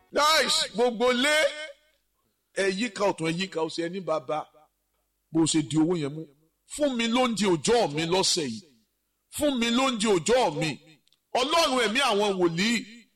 nice gbogbo lé ẹ̀yíká ọ̀tún ẹ̀yíká ọ̀sẹ̀ ẹni bàbá bó ṣe di owó yẹn mú fún mi lóúnjẹ òjọ́ mi lọ́sẹ̀ yìí fún mi lóúnjẹ òjọ́ mi ọlọ́run ẹ̀mí àwọn wòlíì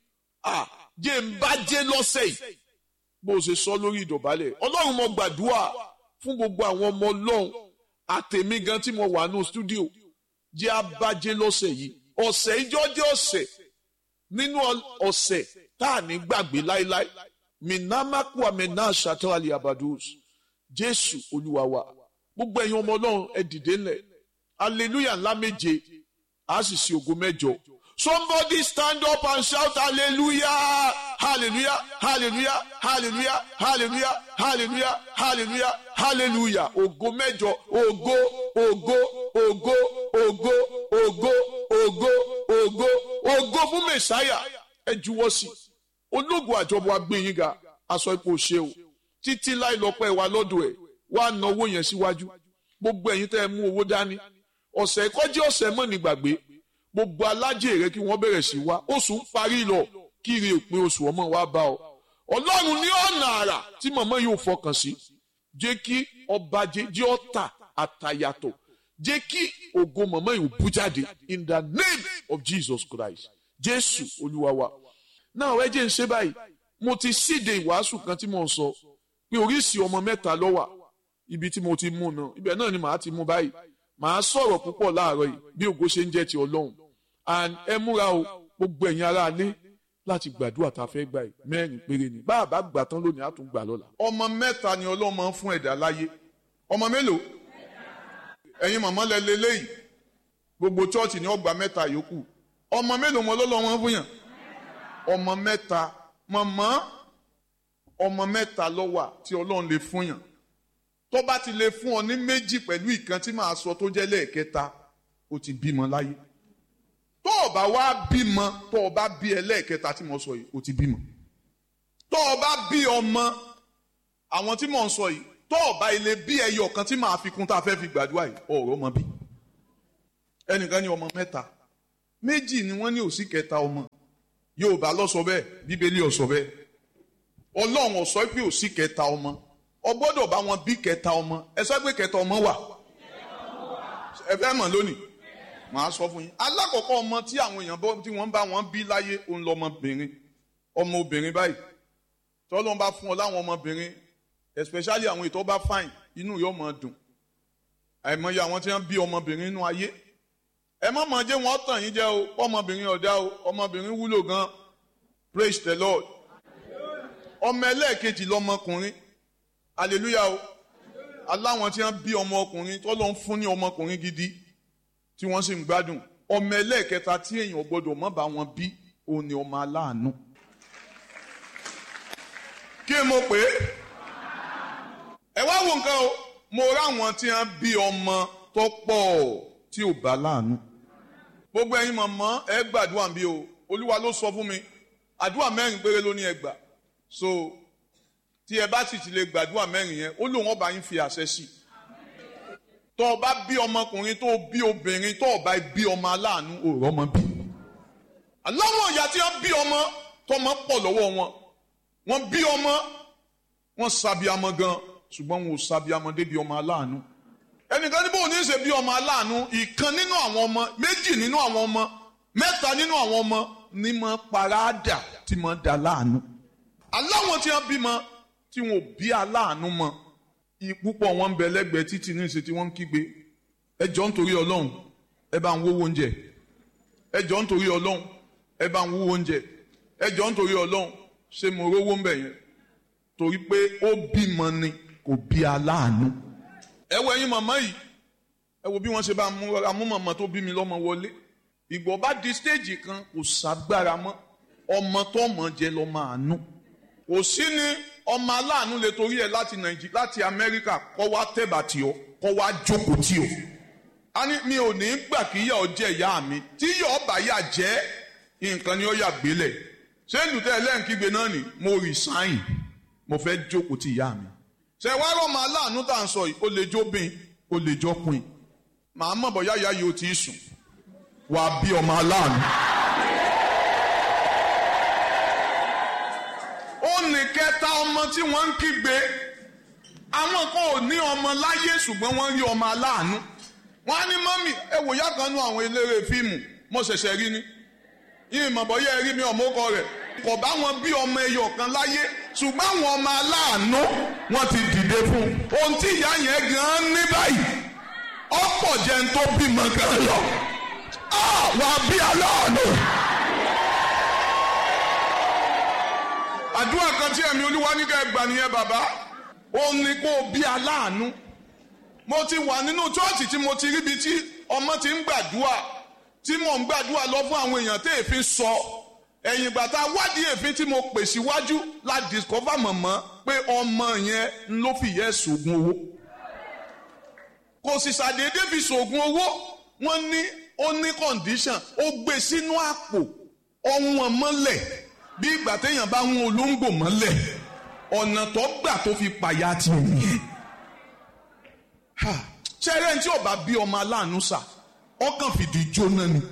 à jẹ́ ń bá jẹ́ lọ́sẹ̀ yìí bó ṣe sọ lórí ìdọ̀bálẹ̀ ọlọ́run mo gbàdúrà fún gbogbo àwọn ọmọ ọlọ́run àtẹ̀mí gan tí mo wà ní stúdíò jẹ́ abájẹ́ lọ́sẹ̀ yìí ọ̀sẹ̀ ìjọ jẹ́ ọ̀sẹ̀ nínú ọ̀sẹ̀ tá à ní gbàgbé láéláé minamaku amena shatali abadus jésù olúwa wa gbogbo ẹ̀yin ọmọ ọlọ́run ẹ dìde ńlẹ̀ hallelujah ńlá méje a sì sí ògo mẹ́jọ somebody stand up and shout hallelujah hallelujah hallelujah hallelujah hallelujah hallelujah hallelujah hallelujah ògo mẹ́jọ ògo ògo ògo ògo ògo ògo ògo ògo fún mẹsáyà ẹ juwọ́ sí ológun àjọbọ agbẹ̀yìn ga aṣọ ipò ṣe o títí láì lọ́pẹ́ wa lọ́dọ̀ ẹ̀ wá na owó yẹn síwájú gbogbo ẹ̀yin tẹ́ ẹ mú owó dání ọ̀sẹ̀ kọjá ọ̀sẹ̀ mọ́ ní gbàgbé gbogbo alájẹ rẹ kí wọ́n bẹ̀rẹ̀ sí wá oṣù ń parí lọ kiri òpin oṣù ọmọ wa bá ọ ọlọ́run ní ọ̀nà àrà tí màmá yóò fọkàn sí jẹ́ kí ọba jẹ́ ọ̀tà àtàyàtọ̀ jẹ́ kí ògo màmá yóò bú jáde in the name of Jesus Christ jésù olúwa wa náà ẹ jẹ́ ń ṣe báyìí mo ti síde ìwàásù kan tí mo ń sọ pé oríṣìí ọmọ mẹ́ta ló wà ibi tí mo ti mú náà ibẹ̀ náà ni màá ti mú báyìí màá sọ̀rọ̀ púpọ̀ láàárọ̀ yìí bí ògo ṣe ń jẹ́ ti ọlọ́run and ẹ múra o gbogbo ẹ̀yin ará ilé láti gbàdúrà tá a fẹ́ gbà yìí mẹ́rin péré ni bá a bá gbà tán lónìí á tún gbà lọ́la. ọmọ mẹ́ta ni ọlọ́run máa ń fún ẹ̀dá láyé ọmọ mélòó ẹ̀yin màmá lẹ lélẹ́yìí gbogbo chọ́ọ̀chì ni ọgbà mẹ́ta yòókù ọmọ mélòó mọ ọlọ́run máa ń fún yàn ọmọ mẹ́ta màmá ọmọ mẹ́ta ló wà tí ọlọ́run lè fún yàn tó bá ti lè fún ọ ní méjì pẹ̀lú ìkan tí màá sọ tó jẹ́ lẹ́ẹ̀kẹta ó ti bímọ láyé tó o bá wá bímọ tó o bá bí ẹlẹ́ẹ̀kẹta tí mo sọ yìí ó ti bímọ tó o bá bí ọmọ àwọn tí mò ń sọ yìí tó o bá ilé bí ẹyọ kan tí màá fi kún tá a fẹ́ fi gbàdúrà yìí ọ̀rọ̀ ọmọ bí ẹnìkan ní ọmọ mẹ́ta méjì ni wọ́n ní òsì kẹta ọmọ Yorùbá ló sọ bẹ́ẹ̀ Bíbélì ó sọ bẹ́ẹ̀ Ọlọ́run ó sọ pé òsì kẹta ọmọ ọ gbọ́dọ̀ bá wọn bí kẹta ọmọ ẹ sọ pé kẹta ọmọ wà ẹ fẹ́ mọ̀ lónìí màá sọ fún yín alákọ̀ọ́kọ́ ọmọ tí àwọn èèyàn bọ́ tí wọ́n bá wọn bí láyé òun lọmọbìnrin ọmọ obìnrin báyìí tọ́lọ́n bá fún ọ láwọn ọmọbìnrin especially àwọn ètò bá fine inú yóò mọ̀ dùn àìmọye àwọn tí wọ́n bí ọmọbìnrin inú ayé ẹ má mọ̀ jẹ́ wọ́n tàn yín jẹ́ o ọmọbìnrin ọ̀dá o ọmọbìnrin wúlò gan praise the lord ọmọ ẹlẹ́ẹ̀kejì lọmọkùnrin hallelujah o aláwọn tí wọ́n bí ọmọkùnrin tọ́lọ́n fún ní ọmọkùnrin gidi tí wọ́n sì ń gbádùn ọmọ ẹlẹ́ẹ̀kẹta tí èèyàn gbọ́dọ̀ mọ́ bá wọn bí òun ni ọmọ aláàánú. kí mo pè é ẹ wá wo nǹkan o mo ráwọn tí wọ́n bí ọmọ tó pọ̀ tí ò bá láàánú. gbogbo ẹ̀yin mọ̀mọ́ ẹ gbàdúrà bí o olúwa ló sọ fún mi àdúrà mẹ́rin péré ló ní ẹ gbà so tí ẹ bá sì ti lè gbàdúrà mẹ́rin yẹn ó lóun ọba yín fi àṣẹ sí i tó o bá bí ọmọkùnrin tó o bí obìnrin tó o bá bí ọmọ aláàánú òòrọ̀ ọmọ bí. aláwọ̀ ìyá tí wọ́n bí ọmọ tọmọ pọ̀ lọ́wọ́ wọn wọ́n bí ọmọ wọ́n sábìámọ gan ṣùgbọ́n wọn ò sábìámọ débi ọmọ aláàánú. ẹnìkan ní bóun ní í ṣe bí ọmọ aláàánú ìkan nínú àwọn ọmọ méjì nínú àwọn ọmọ mẹ́ta nínú àwọn ọmọ ní mọ paráàdà tí mọ dà láàánú. aláwọ̀ tí wọ́n bímọ tí wọn ò bí aláàánú mọ́ púpọ̀ wọn ń bẹ lẹ́gbẹ̀ẹ́ títì ní ìṣe tí wọ́n ń kígbe ẹ jọ̀ọ́ nítorí ọlọ́run ẹ bá ń wówó oúnjẹ ẹ jọ̀ọ́ nítorí ọlọ́run ẹ bá ń wówó oúnjẹ ẹ jọ̀ọ́ nítorí ọlọ́run ṣé mo rówó ń bẹ̀ yẹn torí pé ó bímọ ni kò bí aláàánú. ẹ wo ẹ̀yin màmá yìí ẹ wo bí wọ́n ṣe bá mú màmá tó bí mi lọ́mọ wọlé ìgbọ̀ bá di stéèjì kan kò ságbára mọ́ ọmọ tó mọ̀ jẹ́ lọ́mọ àánú kò sí ni ọmọ aláàánú lè torí ẹ láti nàìjíríà láti amẹ́ríkà kọ́ wá tẹ̀bà tí o kọ́ wá jókòó tí o. a ní mi ò ní gbà kí ìyá ọ jẹ ìyá mi tí ìyá ọba yà jẹ́ nǹkan ni ó yà gbélẹ̀ ṣé lùtẹ́ ẹlẹ́ǹkígbe náà ni mo resign mo fẹ́ jókòó tí ìyá mi. ṣé wá rọ́mọ aláàánú tá à ń sọ yìí ó lè jóbìn ó lè jọkùn màá mọ̀ bọ́ yáyá yìí ó ti sùn wàá bí ọmọ aláàánú. ó ní kẹta ọmọ tí wọ́n ń kígbe àwọn kan ò ní ọmọ láyé ṣùgbọ́n wọ́n rí ọmọ aláàánú wọ́n á ní mọ́mì ẹ wò yá kan nú àwọn eléré fíìmù mo ṣẹ̀ṣẹ̀ rí ni yìí mọ̀ bọ́ yẹ ẹ rí mi ọmọ ọkọ rẹ̀ kò bá wọn bí ọmọ ẹyọ kan láyé ṣùgbọ́n àwọn ọmọ aláàánú wọ́n ti dìde fún un ohun tí ìyá yẹn gan ní báyìí ọ̀pọ̀ jẹ́ ń tó bímọ gan lọ wà á bí aláàánú. àdúrà kan tí ẹ̀mí olúwa ní ká ẹ gbà nìyẹn bàbá ó ní kó o bí aláàánú mo ti wà nínú chọ́ọ̀chì tí mo ti ríbi tí ọmọ ti ń gbàdúrà tí mò ń gbàdúrà lọ fún àwọn èèyàn tí èéfín sọ ẹ̀yìn ìgbà tá a wádìí èéfín tí mo pè síwájú la discover mọ̀mọ́ pé ọmọ yẹn ló fi yẹ sògùn owó kò sì ṣàdédé fi sògùn owó wọ́n ní ó ní condition ó gbé sínú àpò ọ̀hún ọmọlẹ̀ bí ìgbà téèyàn bá ń olóńgbò mọ́lẹ̀ ọ̀nà tó gbà tó fi pàyà ti nìyẹn. ṣẹ́rẹ́ tí ọba bí ọmọ aláàánú sà ọkàn fìdí jóná ni.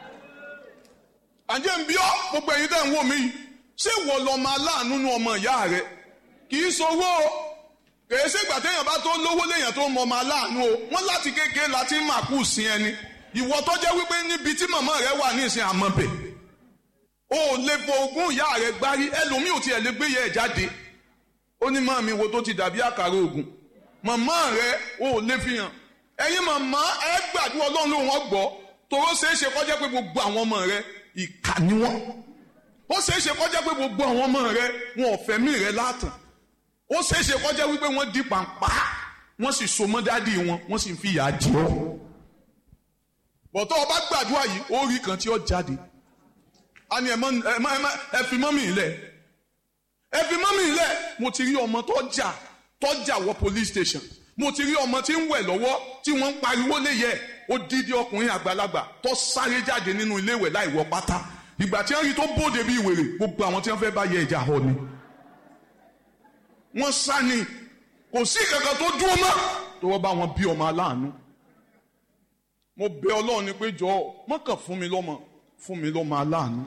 àjẹ́ ń bí ọ́ gbogbo ẹ̀yin tẹ́ ń wò mí ṣé wọ́n lọ́mọ aláàánú nu ọmọ ìyá rẹ̀ kì í sowó o kèé ṣègbà téèyàn bá tó lówó léèyàn tó mọ ọmọ aláàánú o wọ́n láti kékeré láti màkú sí ẹni ìwọ tó jẹ́ wípé níbi tí màmá rẹ wà ní ìsìn àmọ́bẹ̀ o ò lè fo ogún ìyá rẹ gbárí ẹlòmíì ò tiẹ̀ lè gbé yẹ ẹ̀ jáde ó ní màmí wo tó ti dàbí àkàrà ògùn màmá rẹ o ò lè fi hàn ẹ̀yin màmá ẹ gbàdúrà ọlọ́run ló wọ́n gbọ́ tòró ṣeé ṣe kọjá pé gbogbo àwọn ọmọ rẹ ìkà ni wọ́n ó ṣeé ṣe kọjá pé gbogbo àwọn ọmọ rẹ wọn ò fẹ̀mí rẹ látàn ó ṣeé ṣe kọjá wípé wọ́n di pàǹpá wọ́n sì so mọ́ dádì wọn wọ́n sì ń fi ìyà jẹ ọ́ bọ̀tọ́ ọba gbàdúrà yìí ó rí kan tí ó jáde a ní ẹ fi mọ́mì ilẹ̀ ẹ fi mọ́mì ilẹ̀ mo ti rí ọmọ tó jà tó jà wọ police station mo ti rí ọmọ tí ń wẹ̀ lọ́wọ́ tí wọ́n ń pariwo léyẹ ó dídí ọkùnrin àgbàlagbà tó sáré jáde nínú ilé ìwẹ̀ láì wọ pátá ìgbà tí wọ́n rí tó bóde bí ìwèrè gbogbo àwọn tí wọ́n fẹ́ bá yẹ ìjà họ ni wọ́n sá ni kò sí kankan tó dúró mọ́ tó wọ́n bá wọn bí ọmọ aláàánú mo bẹ ọlọ́run ni pé jọ̀ọ́ mọ́kàn fún mi lọ́mọ fún mi lọ́mọ aláàánú.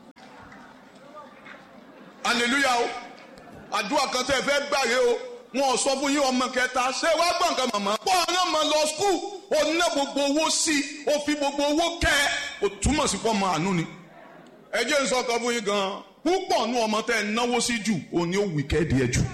hallelujah o àdúrà kan tẹ́ ẹ fẹ́ gbàre o wọn ò sọ fún yín ọmọ kẹta ṣé wàá gbọ́ nǹkan màmá. pọ́ ọ̀nà mọ̀ lọ skul ó ná gbogbo owó sí i ó fi gbogbo owó kẹ́ ẹ ó túmọ̀ sí pọ́ ọmọ àánú ni. ẹ jẹ́ n sọ kan fún yín gan-an púpọ̀ nú ọmọ tẹ́ ẹ náwó sí jù òun ni ó wíkẹ́ẹ̀dì ẹ jù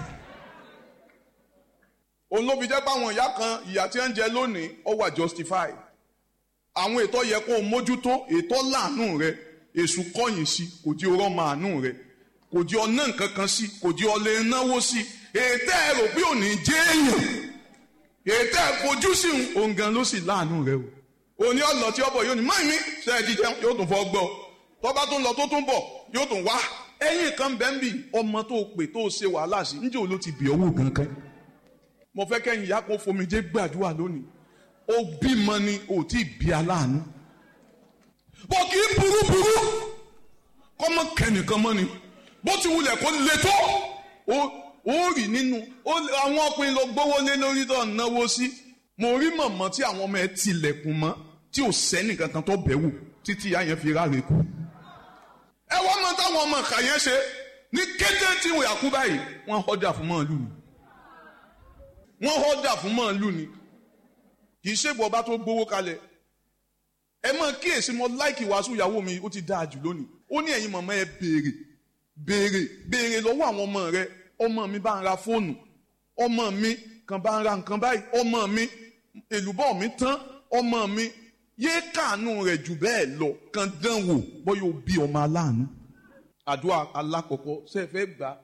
òun ló fi jẹ́ pé àwọn ìyá kan ìyá tí ń jẹ lónìí ó wà justify àwọn ètò yẹ kó o mójútó ètò láàánú rẹ èṣù kọ̀yìn sí kò di ọ̀rọ̀ màánú rẹ kò di ọ̀nà nǹkan kan sí kò di ọ̀lẹ́ náwó sí ètò ẹ rò pé òní jẹ́ èèyàn ètò ẹ fojú sí òun gan ló sì láàánú rẹ o òní ọ̀nà tí ọbọ̀ yóò ní máa mi ṣe é jíjẹ yóò tún fọ́ gbọ́ tọ́ba tó ń lọ tó tún bọ̀ yóò tún wá ẹ̀yìn kan bẹ́ẹ̀ bì ọmọ tó pè tó ṣe wàhálà sí níjẹ́ òun ló ti bì owó gankan mo fẹ́ kẹ́yìn ìyá kó fomijé gbàdúrà lónìí ó bímọ ni ò tí ì bí aláàánú bó kì í burú burú kọ́mọ kẹ́nìkan mọ́ ni bó ti wulẹ̀ kó le tó ó rí nínú àwọn ọkùnrin lọ gbówó lé lórí tó náwó sí mo rí mọ̀mọ́ tí àwọn ọmọ ẹ tilẹ̀kùn mọ́ tí ò sẹ́nì kankan tó bẹ̀ wò títí ìyá yẹn fi ráre kú ẹ wọ́n mọ táwọn ọmọ kà yẹn ṣe ní kété tí wọ́n yà kú báyìí wọ́n họ́dà fún mọ́ọ̀lù wọ́n họ́dà fún mọ́ọ̀lù ni kì í ṣègbọ́ bá tó gbowó kalẹ̀ ẹ mọ̀ kíyèsí mo láìkì wàásù ìyàwó mi ó ti dáa jù lónìí ó ní ẹ̀yin mọ̀mọ́ ẹ béèrè béèrè béèrè lọ́wọ́ àwọn ọmọ rẹ ọmọ mi bá ń ra fóònù ọmọ mi kan bá ń ra nǹkan báyìí ọmọ mi èlùbọ́ mi tán ọmọ mi yéé kàánú rẹ̀ jù bẹ́ẹ̀ lọ kan dán wò bóyá o bí ọmọ aláàánú àdúrà alákọ̀ọ́kọ́ ṣe é fẹ́ gbà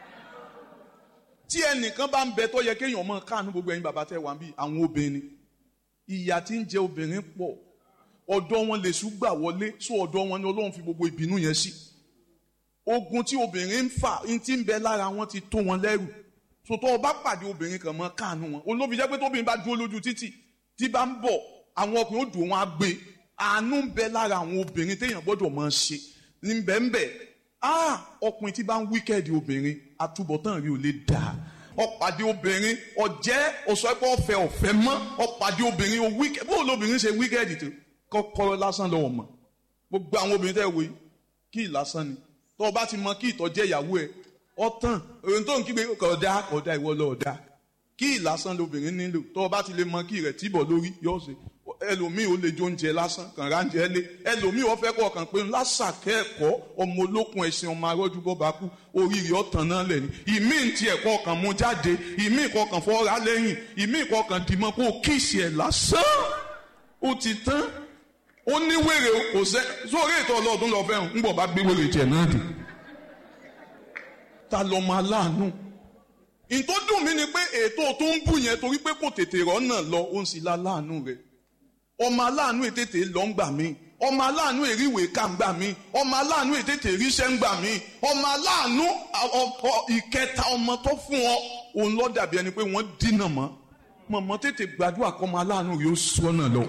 tí ẹnìkan bá ń bẹ tó yẹ kéèyàn mọ káànú gbogbo ẹ̀yin bàbá tẹ wà bí àwọn obìnrin ìyà tí ń jẹ obìnrin pọ̀ ọ̀dọ̀ wọn lè ṣùgbà wọlé sọ ọ̀dọ̀ wọn ni Ọlọ́run fi gbogbo ìbínú yẹn sí ogun tí obìnrin ń fà ń ti ń bẹ lára wọn ti tó wọn lẹ́rù sòtọ́ ọba pàdé obìnrin kan mọ́ káànú wọn olóbi jẹ́ pé tóbìnrin bá dúró lójú títì tí bá ń bọ̀ àwọn ọkùnrin ó dùn wọn á gbé àánú ń bẹ lára àwọn obìnrin téèyàn gbọ́dọ̀ máa ṣe ní bẹ́ẹ̀nbẹ́ ah ọkùnrin tí bá ń wíkẹ́ẹ̀dì obìnrin àtúbọ̀tán rí ò lè dà ọ̀pàdé obìnrin ọ̀jẹ́ ọ̀sọ́pọ̀ ọ̀fẹ́ ọ̀fẹ́ mọ́ ọ̀pàdé obìnrin ò wíkẹ́ẹ̀dì bó lóbìnrin ṣe wíkẹ́ẹ̀dì tó kọ́kọ́rọ́ lásán lọ́wọ́ mọ̀ gbogbo àwọn obìnrin tẹ́ wò yìí kí ì lásán ni tó o bá ti mọ kí ìtọ́jẹ́ ìyàwó ẹ ọtàn òun tó ń kígbe kọ̀ọ̀dá kọ̀ọ̀dá ìwọ lọ́ọ̀dá kí ìlàsán lobìnrin nílò tó o bá ti lè mọ kí rẹ̀ tíbọ̀ lórí yóò ṣe ẹlòmíì ó lè jó oúnjẹ lásán kàn ránjẹ lé ẹlòmíì ó fẹ́ kọ́ ọkàn pé lásàkẹ́ ẹ̀kọ́ ọmọ olókun ẹ̀sìn ọmọ arọ́jú bọ́ bá kú oríire ọ̀tàn náà lẹ̀ ní ìmí ti ẹ̀kọ́ ọkàn mú jáde ìmí ìkọkàn fọ́ra lẹ́yìn ìmí ìkọkàn dìmọ́ kó kíìsì ẹ̀ lásán ó ti tán ó ní wèrè kò sẹ́ sórí ètò ọlọ́ọ̀dún lọ fẹ́ràn ń bọ̀ bá gbé wèrè tiẹ̀ náà dé ta lọ́mọ aláàánú ìtò dùn mí ni pé ètò tó ń bù yẹn torí pé kò tètè rọ́nà lọ ó ń sì la láàánú rẹ̀ ọmọ aláàánú ètètè lọ ń gbà mí ọmọ aláàánú èríwèé ká ń gbà mí ọmọ aláàánú ètètè ríṣẹ́ ń gbà mí ọmọ aláàánú ìkẹta ọmọ tó fún ọ òun lọ dàbí ẹni pé wọ́n dínà mọ́ mọ̀mọ́ tètè gbàdúrà kọ́ ọmọ aláàánú yóò sọ́nà lọ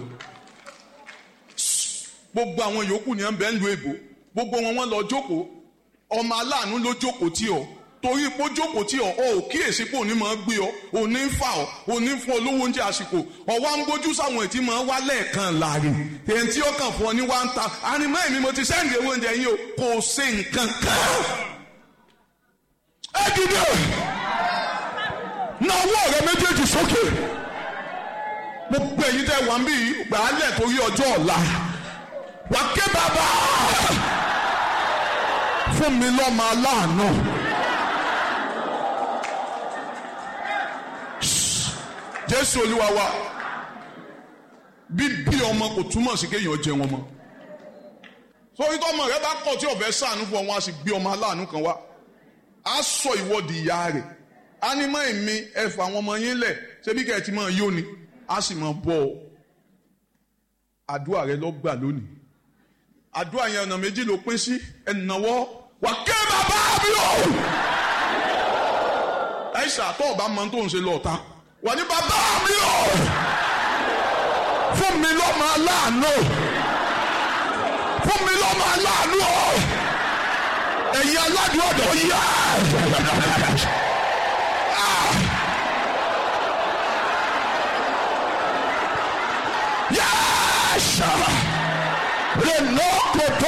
gbogbo àwọn yòókù ni ẹ ń bẹ ń lu èbò gbogbo wọn wọn lọ jókòó ọmọ aláàánú ló jókòó tí ọ torí pé ó jókòó tí ọ ọ ò kíyèsí pé òní máa gbé ọ òní ń fà ọ òní fún olówó oúnjẹ àsìkò ọwọ́ ń gbójú sáwọn ètí máa wá lẹ́ẹ̀kan láàrin èyí tí ó kàn fún ọ ní wá ń ta ànímọ́ èmi mo ti sẹ́ǹdì owó oúnjẹ yín o kò ṣe nǹkan kan. ẹ dìde na ọwọ́ rẹ méjèèjì sókè gbogbo èyí tẹ wà ń bí gbàálẹ̀ torí ọjọ́ ọ̀la wà ké bàbá fún mi lọ́mọ aláàánú. jésù olúwa wa bíbí ọmọ kò túmọ̀ sí kéèyàn jẹ wọn mọ́ sórí tọmọ rẹ bá kọ̀ tí ọ̀fẹ́ sànú fún ọ wọn a sì gbé ọmọ aláàánú kan wá a sọ ìwọ́de ìyá rẹ̀ ánímọ̀ èmi ẹ̀fọ́ àwọn ọmọ yín lẹ̀ ṣebí kẹ́ ẹ ti máa yó ni a sì máa bọ̀ ọ́ àdúrà rẹ lọ gbà lónìí àdúrà yẹn ọ̀nà méjì ló pín sí ẹ̀nàwọ́ wà ké bàbá mi o. ẹ ṣàtọ̀ ọba mọ tó ń ṣe lọ́ọ̀ta wà ní bàbá mi o. fún mi lọ́mọ aláàánú fún mi lọ́mọ aláàánú o. ẹ̀yin aládùn ọ̀dọ̀ yá. Yes! Renoko